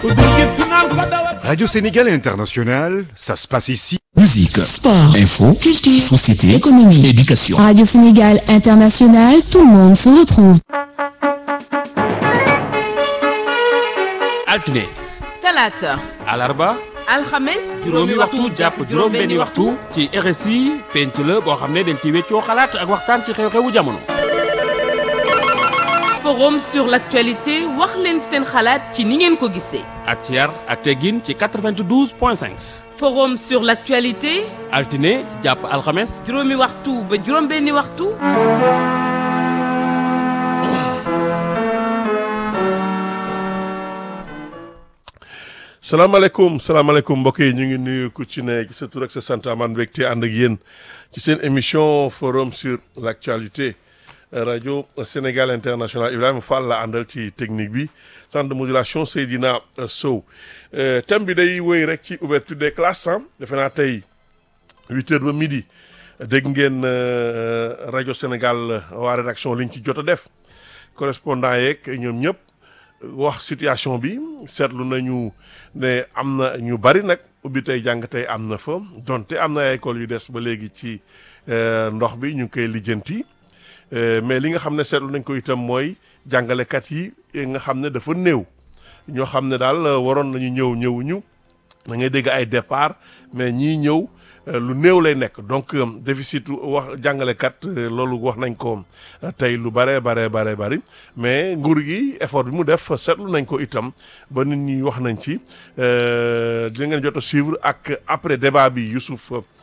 Radio Sénégal International, ça se passe ici. Musique, Sport, info, culture, société, économie, éducation. Radio Sénégal International, tout le monde se retrouve. altine talaata alarba alxames juróomi waxtu jàpp juróom-benni waxtu ci RSI penc la boo xam ne dañ ci weccoo xalaat ak waxtaan ci xew-xewu jamono. forum sur l'actualité wax leen seen xalaat ci ni ngeen ko gisee ak ci yar ak teggin ci 92 point 5 forum sur l'actualité altine jàpp alxames juróomi waxtu ba juróom-benni waxtu salaamaaleykum salaamaaleykum mbokk yi ñu ngi nuyu ku ci ne sa tur ak sa sant amaan mbégte ànd ak yéen ci seen émission forum sur l' actualité rajo Sénégal international Ibrahima Fall la àndal ci technique bi centre de modulation Seydina Sow thème bi day wéy rek ci ouverture des classes ah defe naa tey huit heures ba midi dégg ngeen rajo Sénégal waa rédaction liñ ci jot a def correspondant yeeg ñoom ñëpp. wax situation bi seetlu nañu ne am na ñu bari nag ubbi tey jàng tey am na fa donte am na ay école yu des ba léegi ci ndox bi ñu ngi koy lijjanti mais li nga xam ne seetlu nañ ko itam mooy jàngalekat yi nga xam ne dafa néew ñoo xam ne daal waroon nañu ñëw ñëwuñu da ngay dégg ay départ mais ñii ñëw lu néew lay nekk donc déficit wax jàngalekat loolu wax nañ ko tey lu bare bare bare bari mais nguur gi effort bi mu def seetlu nañ ko itam ba nit ñi wax nañ ci dina ngeen jot a suivre ak après débat bi Youssouf